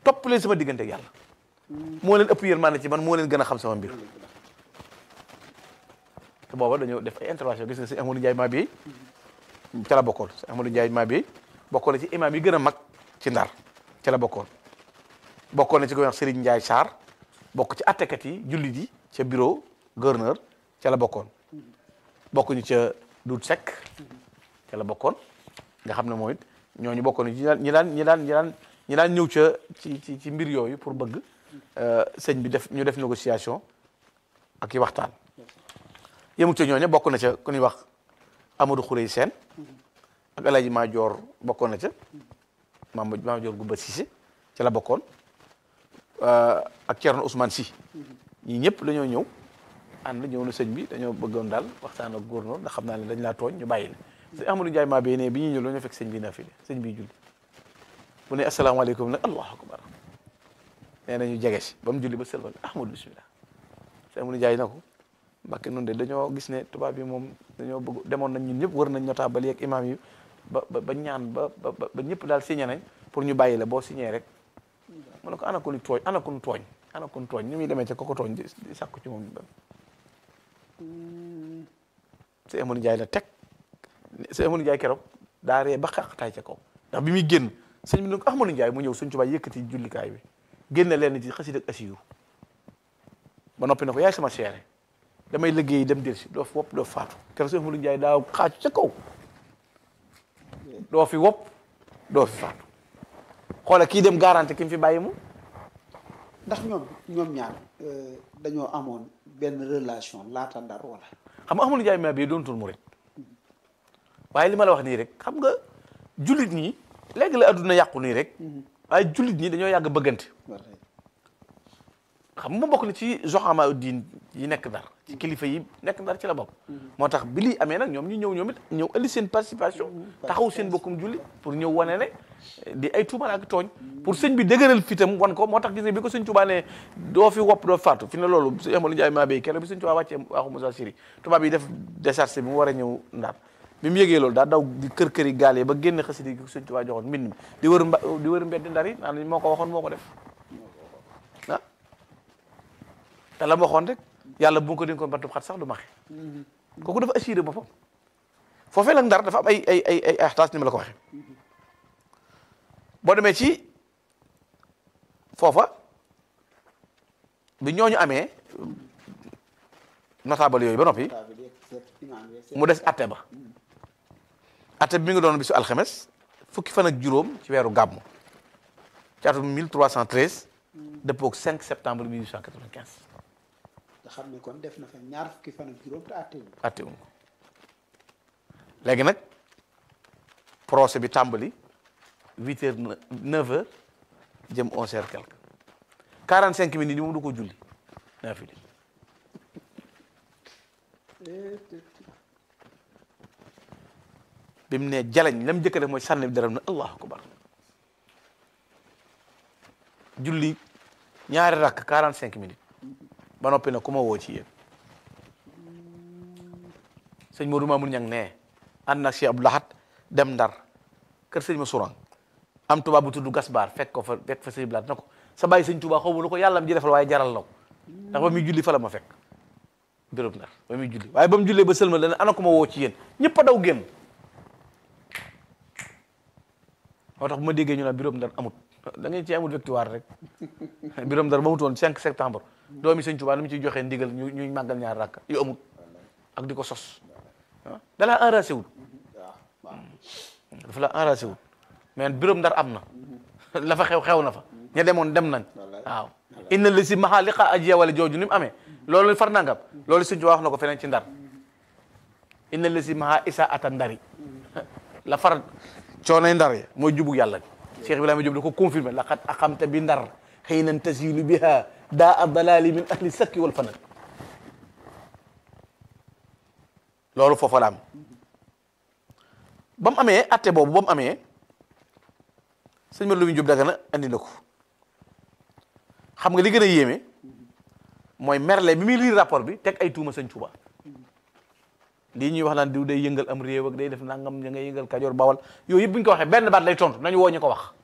topp leen sama diggante ak yàlla moo leen ëpp yërmande ci man moo leen gën a xam sama mbir te booba dañoo def ay intervention gis nga sëñ Amadou Ndiaye Mabéye ca la bokkoon sëñ Amadou Ndiaye Mabéye bokkoon na ci imam yi gën a mag ci ndar ca la bokkoon bokkoon na ci ko wax Serigne Ndiaye Sarr bokk ci attekat yi jullit yi ca bureau gouverneur ca la bokkoon bokkuñu ca Dout Seck ca la bokkoon nga xam ne mooy ñooñu bokkoon ñi daan ñi daan ñi daan ñi daan ñi daan ñëw ca ci ci ci mbir yooyu pour bëgg sëñ bi def ñu def négociation ak i waxtaan yemut ca ñooñu bokk na ca ku ñuy wax Amadou Khourey Sène ak El Hadj Madior bokkoon na ca Mame Madior Goumba Cissé ca la bokkoon ak Thierno Ousmane Sy ñii ñëpp dañoo ñëw ànd ñëw na sëñ bi dañoo bëggoon daal waxtaan ak góornóor ndax xam naa ne dañ laa tooñ ñu bàyyi la sëñ Amadou Ndiaye maa bee ne bi ñuy ñëw dañoo fekk sëñ bi nafile sëñ bi julli bu ne asalaamaaleykum nag allahu akbar nee na ñu jege si ba mu julli ba sëlmal Ahmadou bismillah sëñ Amadou Ndiaye na ko Mbàkke noonu de dañoo gis ne tubaab yi moom dañoo bëgg demoon nañ ñun ñëpp wër nañ notable yeeg imam yi ba ba ba ñaan ba ba ba ñëpp daal signé nañ pour ñu bàyyi la boo signé rek mu ne ko ana ko ni tooñ ana ko ni tooñ ana ko ni tooñ ni muy demee ca koko tooñ di di sàkku ci moom sëñ Amadou Ndiaye la teg sëñ Amadou Ndiaye keroog daa ree ba xaqtaay ca kaw ndax bi muy génn sëñ bi ne ko Amadou Ndiaye mu ñëw suñ tubaab yëkkati jullikaay bi génne leen ci xasida ak asiyu ba noppi na ko yaay sama seere damay liggéey dem del si doo fi wopp doo faatu keroog sëñ Amadou Ndiaye daa xaaju ca kaw doo fi wopp doo fi faatu xoole kii dem garanti ki mu fi bàyyi mu ndax ñoom ñoom ñaar dañoo amoon benn relation laata ndar wala xam nga Amadou Ndiaye ma bi doon tur murit waaye li ma la wax nii rek xam nga jullit ñi léegi la adduna yàqu nii rek waaye jullit ñi dañoo yàgg bëggante xam nga bokk na ci zoxama diin yi nekk ndar ci kilifa yi nekk ndar ci la bokk moo tax bi lii amee nag ñoom ñu ñëw ñoom it ñëw indi seen participation taxaw seen bokkum julli pour ñëw wane ne di ay tuumal ak tooñ pour sëñ bi dëgëral fitam wan ko moo tax gis nga bi ko sëñ Tuubaa ne doo fi wopp doo faatu fi ne loolu sëñ Amadou Ndiaye maa béy keroog bi sëñ Tuubaa wàccee waaxu Moussa Siri tubaab yi def décharge bi mu war a ñëw ndar bi mu yëgee loolu daa daw di kër kër yi gaal yi ba génn xasida gi sëñ Tuubaa joxoon mbind mi di wër mba di wër mbeddi ndar yi naan moo ko waxoon moo ko def ah te la ma waxoon rek yàlla bu ko dénkoon bantub xat sax du maxe kooku dafa assuré boppam foofee nag ndar dafa am ay ay ay ay axtaas ni ma la ko waxee boo demee ci foofa bi ñooñu amee notable yooyu ba noppi mu des atte ba atte bi mi ngi doon bisu alxames fukki fan ak juróom ci weeru gàmmu ci atum 1313 dëppoog 5 septembre 1895 nga xam ne kon def na fa ñaar fukki fan ak juróom te àtte wu atte wuñ ko léegi nag procès bi tàmbali huit heures neuf heures jëm onze heures quelque quarante cinq minutes yi moom du ko julli naa fi bi mu ne jalañ lam njëkk a def mooy sànni dara na allahu akbar julli ñaari rakk quarante cinq minutes ba noppi na ku ma woo ci yéen sëñ Modou Mamoun Niang ne ànd nag Cheikh Abdou Lahad dem ndar kër sëñ ma Sourang am tubaab bu tudd Gasbar fekk ko fa fekk fa sëñ Blaat na ko sa bàyyi sëñ Tuubaa xaw ma lu ko yàlla am ji defal waaye jaral law ndax ba muy julli fa la ma fekk béréb ndar ba muy julli waaye ba mu jullee ba sëlma dana ana ko ma woo ci yéen ñëpp a daw génn moo tax bu ma déggee ñu naan béréb ndar amut da ngay ci amut victoire rek béréb ndar ba mu toon 5 septembre doomi sëñ Tuubaa ni mu ciy joxee ndigal ñu ñuy màggal ñaar rakk yu amut ak di ko sos ah dalaa enragé wul dafa la enragé wul mais béréb ndar am na la fa xew xew na fa ña demoon dem nañ waaw inna li si maxaa liqa ajiya wala jooju ni mu amee loolu far nangam loolu sëñ Tuubaa wax na ko feneen ci ndar inna li si maxaa isa ata ndari la far coonay ndar ya mooy jubug yàlla bi Cheikh Ibrahima Diop da ko confirmé laqad aqamta bi ndar xëy nan tasilu biha daa a dalali min ahli sakki wal fanat loolu foofa la am ba mu amee atte boobu ba mu amee sëñ ma lu mu jub dagana andi na ko xam nga li gën a yéeme mooy merle bi muy lire rapport bi teg ay tuuma sëñ Tuuba lii ñuy wax naan diw day yëngal am réew ak day def nangam ña ngay yëngal kajoor bawal yooyu yëpp bu ñu ko waxee benn baat lay tontu nañu woo ñu ko wax